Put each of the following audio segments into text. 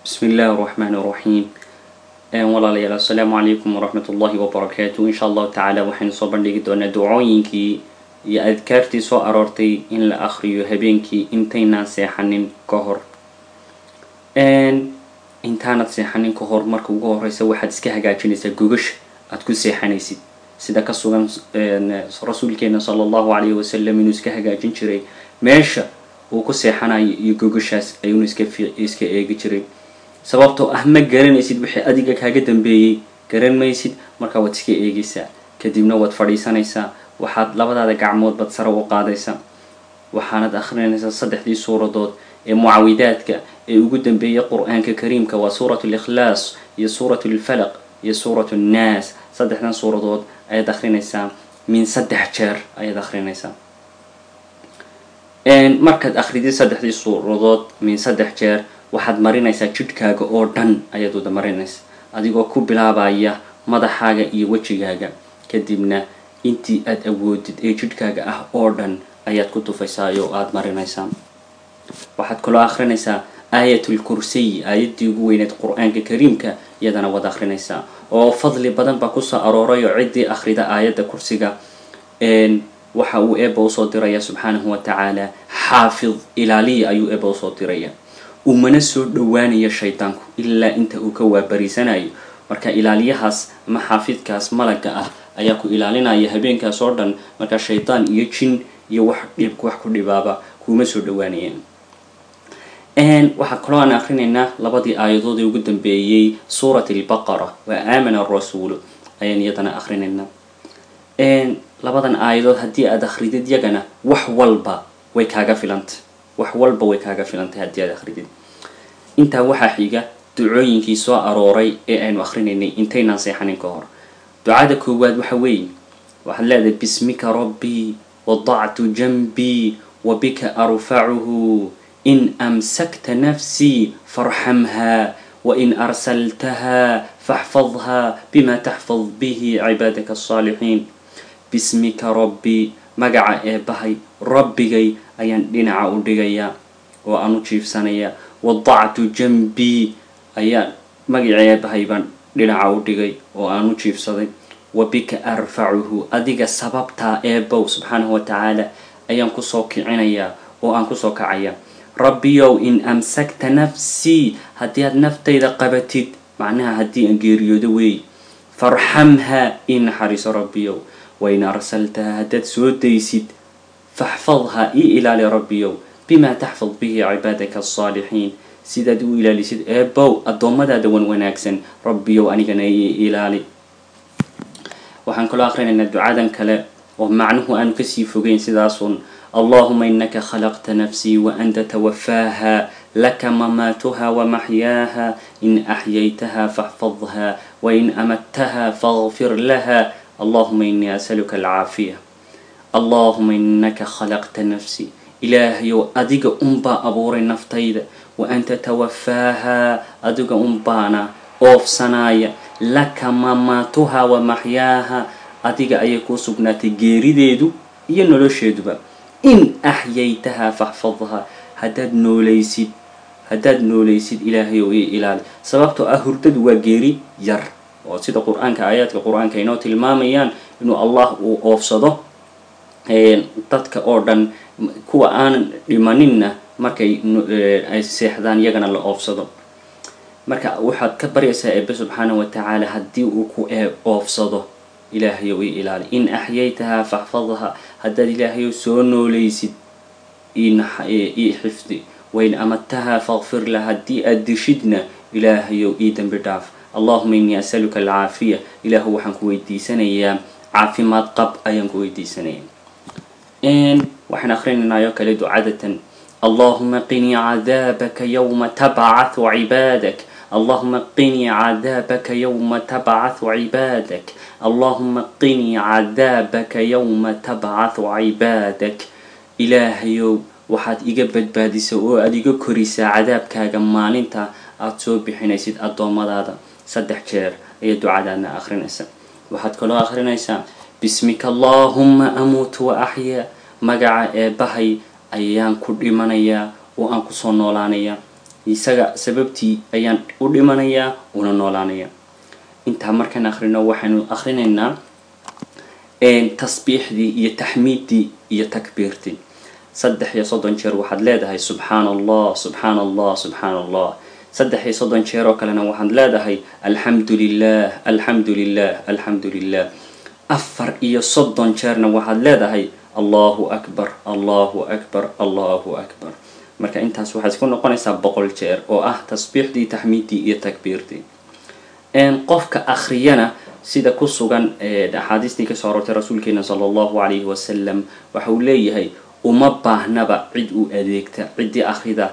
بسم الله الرحمن الرحيم walaalayaal assalaamu calaykum waraxmat ullahi wabarakaatu insha allahu tacaala waxaynu soo bandhigi doonaa ducooyinkii iyo adkaartii soo aroortay in la akriyo habeenkii intaynaan seexanin ka hor intaanad seexanin ka hor marka ugu horeysa waxaad iska hagaajinaysaa gogasha aad ku seexanaysid sida ka sugan rasuulkeena sala allahu calayhi wasalam inuu iska hagaajin jiray meesha uu ku seexanayo iyo gogashaas ayuunu iska iska eegi jiray sababtoo ah ma garanaysid wixii adiga kaaga dambeeyey garan maysid markaa waad iska eegaysaa kadibna waad fadhiisanaysaa waxaad labadaada gacmood bad sare u qaadaysaa waxaanad akhrinaysaa saddexdii suuradood ee mucaawidaadka ee ugu dambeeyay qur-aanka kariimka waa suurat likhlaas iyo suurat lfalaq iyo suurat nnaas saddexdan suuradood ayaad akhrinaysaa min saddex jeer ayaad akhrinaysaa markaad akridid saddexdii suuradood min saddex jeer waxaad marinaysaa jidhkaaga oo dhan ayaad wada marinaysa adigoo ku bilaabaya madaxaaga iyo wejigaaga kadibna intii aad awoodid ee jidhkaaga ah oo dhan ayaad ku tufaysaayoo aada marinaysaa waxaad kaloo akrinaysaa aayatul kursiy aayaddii ugu weyneed qur-aanka kariimka iyadana waad akrinaysaa oo fadli badan baa kusoo arooray oo ciddii akhrida aayadda kursiga waxa uu eeba usoo diraya subxaanahu wa tacaala xaafid ilaaliya ayuu eeba usoo diraya umana soo dhowaanaya shaydaanku ilaa inta uu ka waabariisanayo marka ilaaliyahaas ama xaafidkaas malaga ah ayaa ku ilaalinaya habeenkaas oo dhan marka shaydaan iyo jin iyo wax dhib wax ku dhibaaba kuma soo dhowaanayaan waxaa kaloo aan akrinaynaa labadii aayadood ee ugu dambeeyey suurat albaqara waa aamana arasuulu ayaan iyadana akrinaynaa labadan aayadood haddii aad akridid yagana wax walba way kaaga filantay wax walba way kaaga filantay haddii aad akridid intaa waxaa xiga ducooyinkii soo arooray ee aynu akrinaynay intaynaan seexanin ka hor ducada koowaad waxa weeye waxaad leedahay bismika rabbii wadactu janbii wa bika arfacuhu in amsakta nafsii farxamha wain arsaltaha faxfadha bima taxfad bihi cibaadaka asaalixiin bismika rabbii magaca eebahay rabbigay ayaan dhinaca u dhigayaa oo aan u jiifsanaya wadactu janbii ayaa magacii eebahay baan dhinaca u dhigay oo aan u jiifsaday wa bika arfacuhu adiga sababtaa eebow subxaanahu wa tacaala ayaan kusoo kicinayaa oo aan kusoo kacaya rabbiyow in amsakta nafsii haddii aad naftayda qabatid macnaha haddii aan geeriyoodo weey farxamha ii naxariiso rabbiyow wain arsaltaha haddaad soo daysid faxfadha ii ilaali rabbiyow bimaa taxfad bihi cibaadaka alsaalixiin sidaad u ilaalisid eebow addoommadaada wan wanaagsan rabbiyow anigana ii ilaali waxaan kaloo akrinaynaa ducadan kale oo macnuhu aanu kasii fogeyn sidaasun allahuma inaka khalaqta nafsii waanta tawafaaha laka mamaatuha wamaxyaaha in axyaytaha faxfadha wain amadtaha faغfir laha allahuma inii asaluka alcaafiya allahuma inaka khalaqta nafsii ilaahayow adiga unbaa abuuray naftayda wa anta tawafaaha adiga unbaana oofsanaaya laka mamaatuha wa maxyaaha adiga ayay kuu sugnaatay geerideedu iyo nolosheeduba in axyaytaha faxfadha haddaad noolaysid haddaad noolaysid ilaahayow ii ilaali sababtoo ah hurdadu waa geeri yar oo sida qur-aanka aayaadka qur-aanka inoo tilmaamayaan inuu allah uu oofsado dadka oo dhan kuwa aanan dhimaninna markay ay seexdaan iyagana la oofsado marka waxaad ka baryaysaa eebe subxaana wa tacaala haddii uu ku oofsado ilaahayow ii ilaali in axyaytaha faxfadha haddaad ilaahayow soo noolaysid ii xifdi wain amadtaha fakfir la haddii aad dishidna ilaahayow ii dembi dhaaf allahuma inii asaluka alcaafiya ilaahu waxaan ku weydiisanayaa caafimaad qab ayaan ku weydiisanaya waxaan akrinaynaa oo kale ducadatan allahuma qinii cadaabaka yowma tabcahu cibaadak allahuma qinii cadaabaka yowma tabcahu cibaadak allahuma qinii cadaabaka yowma tabcahu cibaadak ilaahayow waxaad iga badbaadisa oo aada iga korisaa cadaabkaaga maalinta aada soo bixinaysid addoommadaada saddex jeer ayaa ducadaadna akrinaysa waxaad kaloo akrinaysaa bismika allahuma amuutu wa axyaa magaca eebahay ayaan ku dhimanayaa oo aan kusoo noolaanayaa isaga sababtii ayaan u dhimanayaa una noolaanaya intaa markaan akhrino waxaanu akhrinaynaa tasbiixdii iyo taxmiiddii iyo takbiirtii saddex iyo soddon jeer waxaad leedahay subxaana allah subxaana allah subxaana allah saddex iyo soddon jeer oo kalena waxaad leedahay alxamdu lilah alxamdu lilah alxamdu lilah afar iyo soddon jeerna waxaad leedahay allahu akbar allahu akbar allahu akbar marka intaas waxaad isku noqonaysaa boqol jeer oo ah tasbiixdii taxmiiddii iyo takbiirtii qofka akhriyana sida ku sugan axaadiistii kasoo arortay rasuulkeena sala allahu calayhi wasalam waxa uu leeyahay uma baahnaba cid uu adeegta ciddii akhrida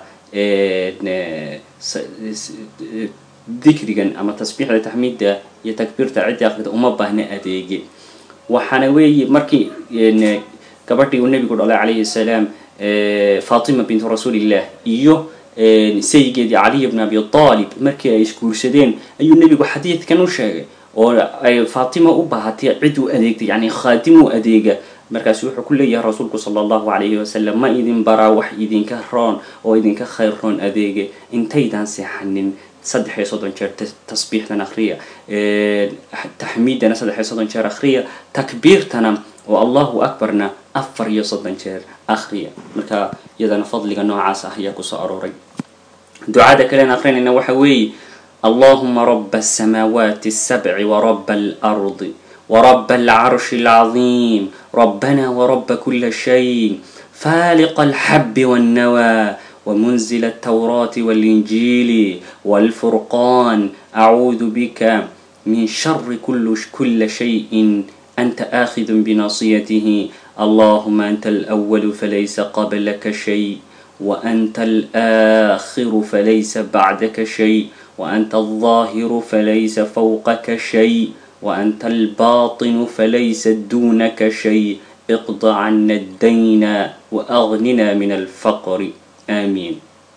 dikrigan ama tasbiixda taxmiidda iyo takbiirta ciddii akhrida uma baahna adeege waxaana weeye markii gabadhii uu nebigu dhalay calayhi salaam fatima bint rasuulillah iyo saygeedii caliy bn abi aalib markii ay isguursadeen ayuu nebigu xadiidkan u sheegay oo ay fatima u baahatay cid uu adeegtay yani khaadim u adeega markaasu wuxuu ku leeyahay rasuulku sala allahu calayhi wasalam ma idin baraa wax idinka roon oo idinka khayr roon adeege intaydaan seexanin saddex iyo soddon jeer tasbiixdan akhriya taxmiidana saddex iyo soddon jeer akhriya takbiirtana oo allahu akbarna afar iyo soddon jeer akhriya marka iyadana fadliga noocaas ah ayaa kusoo arooray ducada kalean akrinayna waxa weeye allahuma raba asamaawaati asabci waraba alardi ورب العرش العظيم ربنا ورب كل شيء فالق الحب والنوى ومنزل التوراة والإنجيل والفرقان أعوذ بك من شر كل كل شيء أنت آخذ بناصيته اللهم أنت الأول فليس قبلك شيء وأنت الآخر فليس بعدك شيء وأنت الظاهر فليس فوقك شيء وأنت الباطن فليس دونك شيء اقض عنا الدين وأغننا من الفقر آمين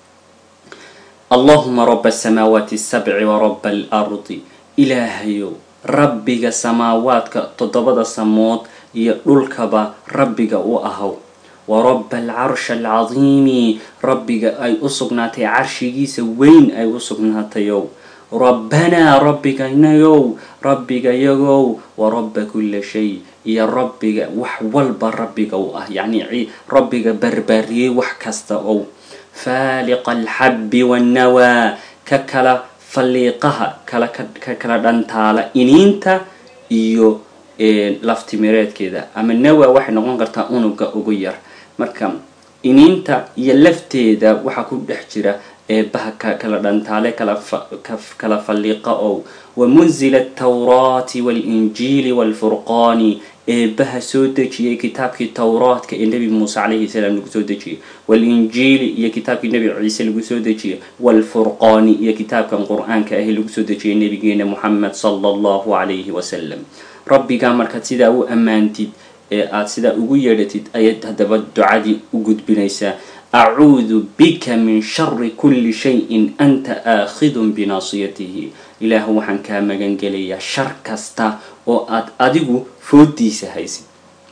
اللهم رب السماوات السبع ورب الأرض إلهي ربك سماواتك تضبط سموت يدلكبا ربك وأهو ورب العرش العظيم ربك أي أصبناتي عرشي وين أي أصبناتي يوم rabbanaa rabbigaynayow rabbigayagow wa rabba kulla shay iyo rabbiga wax walba rabbiga u ah yacni rabbiga barbaariyey wax kasta ow faaliqa alxabbi wannawaa ka kala falliiqaha kala ka kala dhantaala iniinta iyo laftimireedkeeda ama nawa waxay noqon kartaa unuga ugu yar marka iniinta iyo lafteeda waxaa ku dhex jira eebaha kala dhantaale kala falliqa ow wamunzila atawraati waalinjiili waalfurqaani eebaha soo dejiyay kitaabkii towraadka ee nebi muuse calayhi salaam lagu soo dejiyay waalinjiili iyo kitaabkii nebi ciise lagu soo dejiyay waalfurqaani iyo kitaabkan qur-aanka ahi lagu soo dejiyay nebigeena moxamed sala allahu calayhi wasalam rabbigaa markaad sidaa u ammaantid ee aada sidaa ugu yeedhatid ayaad haddaba ducadii u gudbinaysaa acuudu bika min shari kulli shayin anta aakhidun binaasiyatihi ilaahu waxaan kaa magan gelayaa shar kasta oo aad adigu foodiisa haysid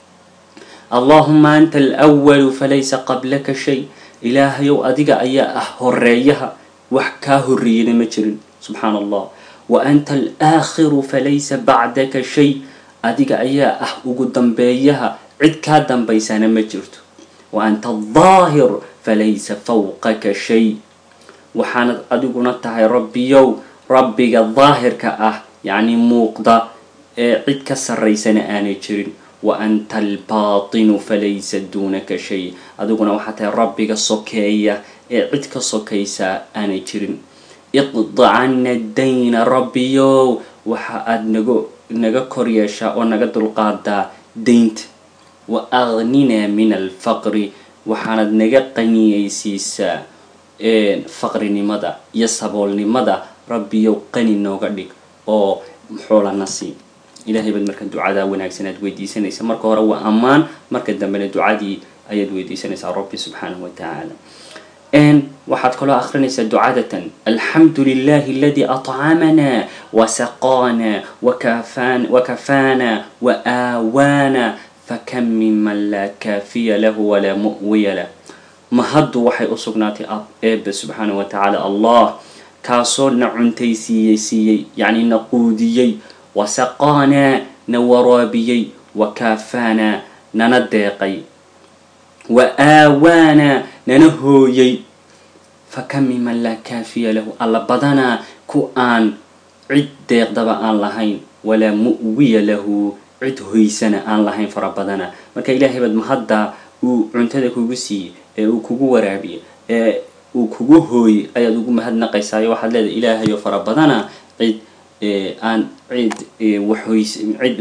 allahuma anta alwalu falaysa qablaka shay ilaahayow adiga ayaa ah horeeyaha wax kaa horreeyana ma jirin subxaana allah wa anta alaakhiru falaysa bacdaka shay adiga ayaa ah ugu dambeeyaha cid kaa dambaysana ma jirto wa anta aldaahir falaysa fawqaka shay waxaanad adiguna tahay rabbiyow rabbiga daahirka ah yacni muuqda ee cid ka sarraysana aanay jirin wa anta albaatinu falaysa duunaka shay adiguna waxaa tahay rabbiga sokeeya ee cid ka sokaysaa aanay jirin iqda cana dayna rabbiyow waxa aada naga naga kor yeeshaa oo naga dulqaadaa daynta wa agninaa min alfaqri waxaanad naga qaniyeysiisaa faqrinimada iyo saboolnimada rabbiyow qani nooga dhig oo xoolana sii ilahay baad marka ducadaa wanaagsan aad weydiisanaysa marka hore waa ammaan marka dambena ducadii ayaad weydiisanaysaa rabbi subxaanahu wa tacaala waxaad kaloo akrinaysaa ducadatan alxamdu lilahi aladi aطcamanaa wasaqaanaa wakafaanaa waaaawaana fakam minman laa kaafiya lahu walaa mu'wiya lah mahaddu waxay u sugnaatay eebe subxaana wa tacaala allah kaasoo na cuntaysiiyey siiyey yacni na quudiyey wasaqaanaa na waraabiyey wa kaafaanaa nana deeqay wa aawaanaa nana hooyey fa kam miman laa kaafiya lahu alla badanaa ku aan cid deeqdaba aan lahayn walaa mu'wiya lahu cid hoysana aan lahayn fara badana marka ilaahay baad mahadda uu cuntada kugu siiyey ee uu kugu waraabiyey ee uu kugu hooyey ayaad ugu mahadnaqaysaayo waxaad leedahay ilaahayo fara badana cid aan cid waxhoys cid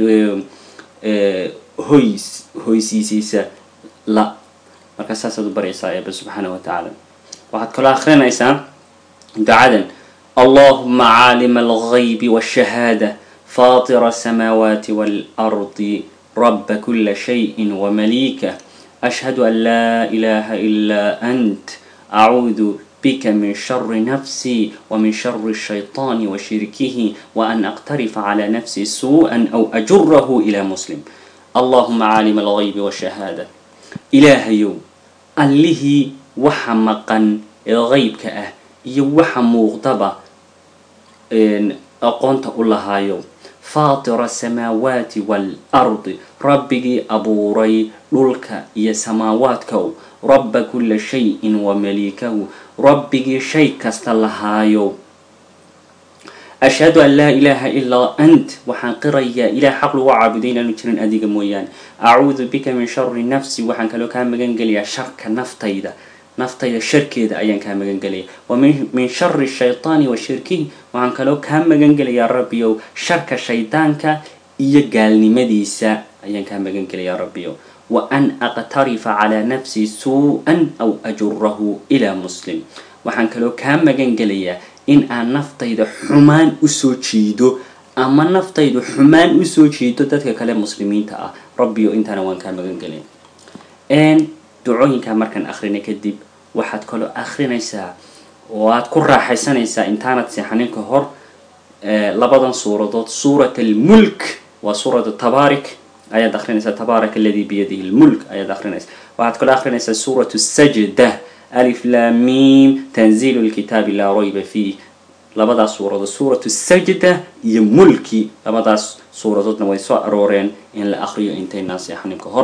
hoys hoysiisiisa la marka saasaad u baryaysaa eeba subxaana wa tacaala waxaad kaloo akrinaysaa ducadan allahuma caalima alghaybi wاshahaada faطir الsamaawaati wاlardi raba kula shayi wmaliika ashhadu an laa ilaha ila ant acuudu bika min shari nafsii wmin shari الshayطani washirkihi waan aqtarifa clى nafsi suuءa aw ajurahu ila muslim allahuma caalima alghaybi wاshahaada ilaahayow allihii waxa maqan ee qeybka ah iyo waxa muuqdaba aqoonta u lahaayo faatira asamaawaati waalardi rabbigii abuuray dhulka iyo samaawaadkow rabba kula shayin wa maliikahu rabbigii shay kasta lahaayo ashhadu an laa ilaaha ilaa ant waxaan qirayaa ilaah xaq lagu caabuday inaanu jirin adiga mooyaane acuudu bika min shari nafsi waxaan kaloo kaa magan gelayaa sharka naftayda naftayda sharkeeda ayaan kaa magan gelaya wa min shari shaytaani wa shirkihi waxaan kaloo kaa magan gelayaa rabbiyow sharka shaydaanka iyo gaalnimadiisa ayaan kaa magan gelayaa rabbiyow wa an aqtarifa calaa nafsi suu-an aw ajurahu ilaa muslim waxaan kaloo kaa magan gelayaa in aan naftayda xumaan usoo jiido ama naftaydu xumaan usoo jiido dadka kale muslimiinta ah rabbiyo intaana waan kaa magan gelaya ducooyinkaa markaan akrinay kadib waxaad kaloo akrinaysaa oo aad ku raaxaysanaysaa intaanad seexanin ka hor labadan suuradood suurat almulk waa suuratu tabaarik ayaad akrinaysaa tabaarak aladii biyadihi lmulk ayaad akrinaysaa waxaad kaloo akrinaysaa suuratu sajda alif lamim tanziilu lkitaabi laa rayba fiih labadaas suuradood suuratu sajda iyo mulki labadaas suuradoodna way soo arooreen in la akriyo intaynaan seexanin ka hor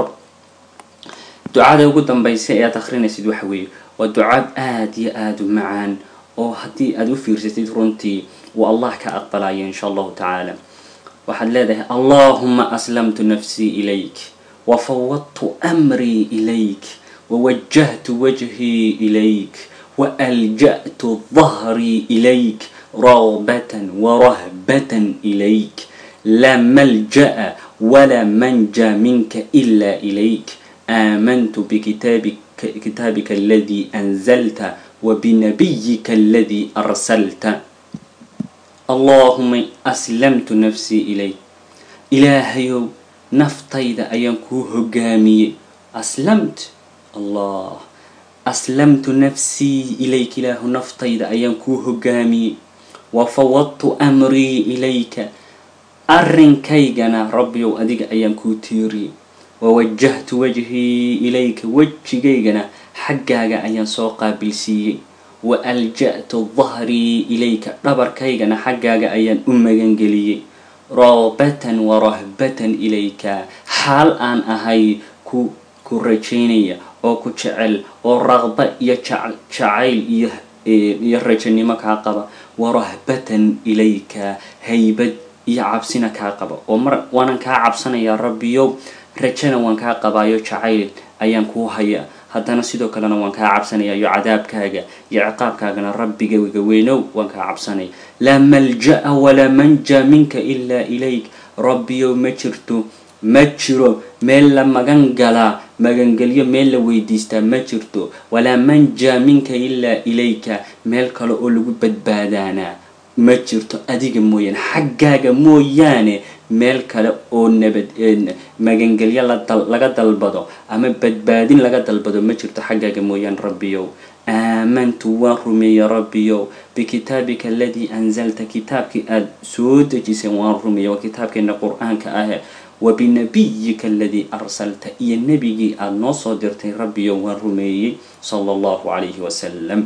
ducada ugu dambaysa ee aad akrinaysid waxa weeye waa ducaad aada iyo aada u macaan oo haddii aada u fiirsatid runtii uu allah ka aqbalayo insha allahu tacaala waxaad leedahay allahuma aslamtu nafsii ilayk wafawadtu amrii ilayk wawajahtu wajhii ilayk waalja'tu dahrii ilayk ragbatan warahbatan ilayk laa malja'a walaa manja minka ila ilayk آمنت بكتابك كتابك الذي أنزلت وبنبيك الذي أرسلت اللهم أسلمت نفسي إليك إلهي نفتيد أينكو هجامي أسلمت الله أسلمت نفسي إليك إله نفتيد أينكو هجامي وفوضت أمري إليك أرنكيجنا ربي وأديك أينكو تيري wawajahtu wajhii ilayka wejigaygana xaggaaga ayaan soo qaabilsiiyey wa alja'tu dahrii ilayka dhabarkaygana xaggaaga ayaan u magangeliyey ragbatan wa rahbatan ilayka xaal aan ahay ku ku rajaynaya oo ku jecel oo raqba iyo jacayl iyo iyo rajanimo kaa qaba wa rahbatan ilayka haybad iyo cabsina kaa qaba oo mar waanan kaa cabsanayaa rabbiyo rajana waan kaa qabaayo jacayl ayaan kuu haya haddana sidoo kalena waan kaa cabsanayayo cadaabkaaga iyo ciqaabkaagana rabbigayga weynow waan kaa cabsanaya laa malja'a walaa manja minka ilaa ilayk rabbiyow ma jirto ma jiro meel la magan galaa magangelyo meel la weydiistaa ma jirto walaa manja minka ilaa ilayka meel kale oo lagu badbaadaanaa ma jirto adiga mooyaane xaggaaga mooyaane meel kale oo nabad magangelyo laga dalbado ama badbaadin laga dalbado ma jirto xaggaaga mooyaan rabbiyow aamantu waan rumeeyey rabbiyow bikitaabika aladii anzalta kitaabkii aada soo dejisay waan rumeeyey waa kitaabkeena qur-aanka ah wa binabiyika aladii arsalta iyo nebigii aada noo soo dirtay rabbiyow waan rumeeyey sala allahu calayhi wasalam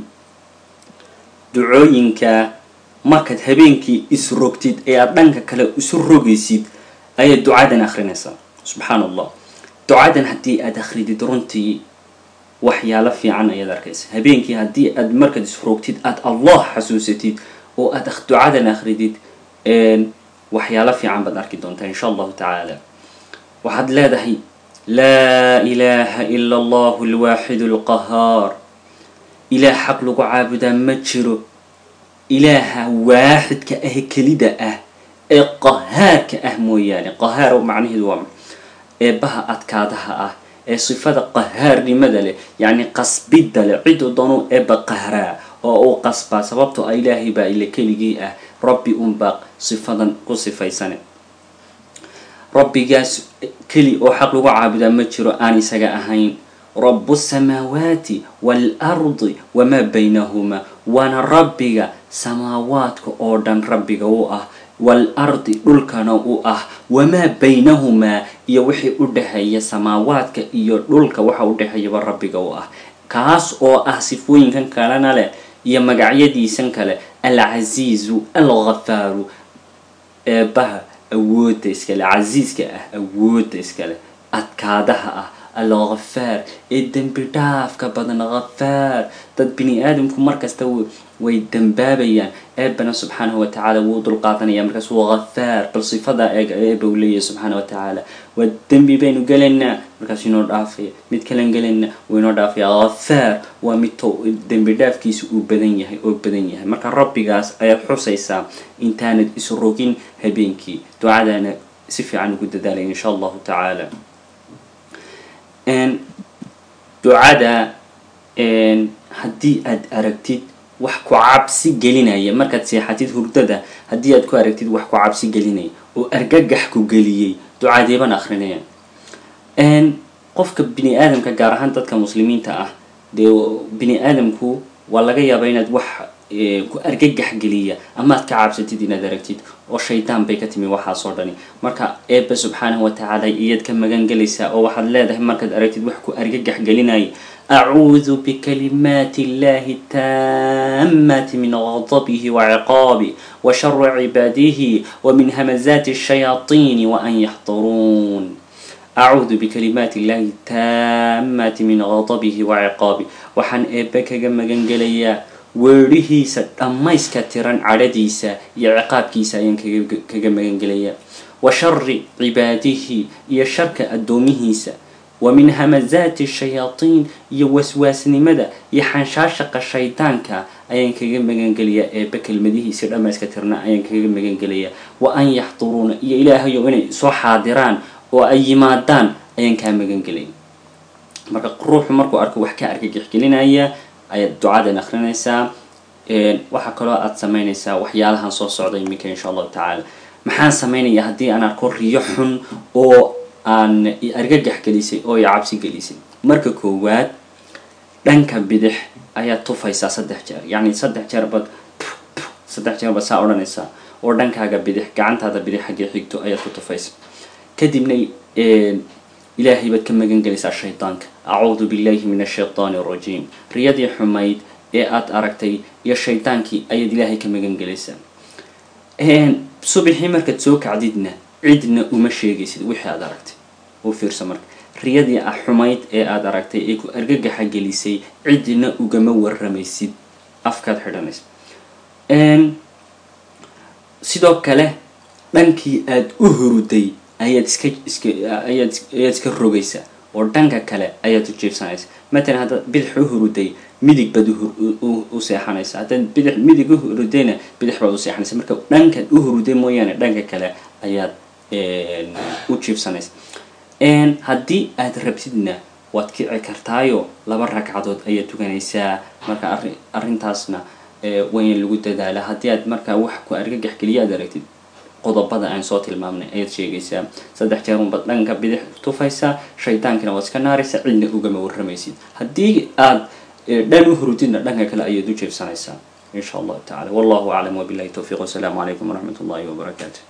ducooyinka markaad habeenkii isrogtid ee aada dhanka kale isu rogaysid ayaad ducadan akrinaysaa subxaan allah ducadan haddii aada akridid runtii waxyaalo fiican ayaad arkaysa habeenkii haddii aad markaad isrogtid aada allah xasuusatid oo aada ducadan akridid waxyaalo fiican baad arki doontaa insha allahu tacaala waxaad leedahay laa ilaaha ila allahu alwaaxidu alqahaar ilaah xaq lagu caabudaa ma jiro ilaaha waaxidka ah kelida ah ee qahaarka ah mooyaane qahaar macnaheedu waa eebbaha adkaadaha ah ee sifada qahaarnimada leh yacni qasbidda leh ciduu doonuu eebba qahraa oo uu qasbaa sababtoo a ilaahay baa ile keligii ah rabbi unbaa sifadan ku sifaysane rabbigaas keli oo xaq lagu caabudaa ma jiro aan isaga ahayn rabu samaawaati waalardi wamaa baynahumaa waana rabbiga samaawaadka oo dhan rabbiga u ah waalardi dhulkana u ah wamaa baynahumaa iyo wixii u dhexeeya samaawaadka iyo dhulka waxa u dhexeeyaba rabbiga u ah kaas oo ah sifooyinkan kalena leh iyo magacyadiisan kale alcasiizu alghafaaru eebbaha awoodda iskale casiiska ah awoodda iskale adkaadaha ah alghafaar ee dembi dhaafka badan ghafaar dad bini aadamku markasta way dambaabayaan eebana subxaanahu watacaala wuu dulqaadanaya markaas waa ghafaar bal sifadaa eeg eeba u leeyahay subxaana watacaala waa dembi baynu gelaynaa markaas inoo dhaafaya mid kalan gelaynaa wuu inoo dhaafaya ghafaar waa mid to dembi dhaafkiisa uu badan yahay oo badan yahay marka rabbigaas ayaad xusaysaa intaanad isrogin habeenkii ducadaana si fiican ugu dadaalaya insha allahu tacaala ducada haddii aad aragtid wax ku cabsi gelinaya markaad seexatid hurdada haddii aad ku aragtid wax ku cabsi gelinaya oo argagax ku geliyey ducadeeban akrinaya qofka bini aadamka gaar ahaan dadka muslimiinta ah dee bini aadamku waa laga yaabaa inaad wax ku argagax geliya ama aad ka cabsatid inaad aragtid oo shaydaan bay ka timi waxaasoo dhani marka eebba subxaanahu watacaala iyaad ka magan gelaysaa oo waxaad leedahay markaad aragtid wax ku argagax gelinaya acuudu bikalimaati illahi taamati min gadabihi waciqaabi wa shari cibaadihi wa min hamazaati shayaatiini wa an yaxduruun acuudu bikalimaati illahi taamati min gadabihi waciqaabi waxaan eebbe kaga magan gelayaa weedhihiisa dhammayska tiran cadhadiisa iyo ciqaabkiisa ayaan kaga magan gelayaa wa shari cibaadihi iyo sharka addoomihiisa wa min hamazaati shayaatiin iyo waswaasnimada iyo xanshaashaqa shaydaanka ayaan kaga magangelayaa eebbe kelmadihiisa dhammayska tirna ayaan kaga magangelayaa wa an yaxduruuna iyo ilaahayo inay soo xaadiraan oo ay yimaadaan ayaan kaa magangelaya marka ruuxu markuu arko wax ka argagixgelinaya ayaad ducadan akrinaysaa waxaa kaloo aada samaynaysaa waxyaalahan soo socda iminka insha allahu tacaala maxaan samaynayaa haddii aan arko riyo xun oo aan argagax gelisay oo i cabsi gelisay marka koowaad dhanka bidix ayaad tufaysaa saddex jeer yacni saddex jeer baad saddex jeer baad saa odhanaysaa oo dhankaaga bidix gacantaada bidix xaggee xigto ayaad ku tufaysa kadibna ilaahay baad ka magan gelaysaa shaydaanka acuudu billahi min ashaytaani arajiim riyadii xumayd ee aada aragtay iyo shaydaankii ayaad ilaahay ka magan gelaysaa subaxii markaad soo kacdidna cidna uma sheegaysid wixii aada aragtay u fiirsa marka riyadii ah xumayd ee aada aragtay ee ku argagaxa gelisay cidna ugama waramaysid afkaad xidhanaysa sidoo kale dhankii aada u huruday ayaad iska iska ayaad ayaad iska rogaysaa oo dhanka kale ayaad u jiibsanaysa matalan haddaad bidix u huruday midig baad u seexanaysa haddaad bidix midig u hurudayna bidix baad u seexanaysa marka dhankaad u huruday mooyaane dhanka kale ayaad u jiibsanaysa haddii aad rabtidna waad kici kartaayo laba ragcadood ayaad tukanaysaa marka arri arrintaasna wayna lagu dadaala haddii aad markaa wax ku argagax geliya aad aragtid qodobada aan soo tilmaamnay ayaad sheegaysaa saddex jeer unbaad dhanka bidix tufaysaa shaydaankina waad iska naaraysaa cidna ugama waramaysid haddii aad dhan u hurudidna dhanka kale ayaad u jeebsanaysaa in sha allahu tacala wallahu aclam wabillahi towfiiq wasalaamu calaykum waraxmat ullahi wabarakaatu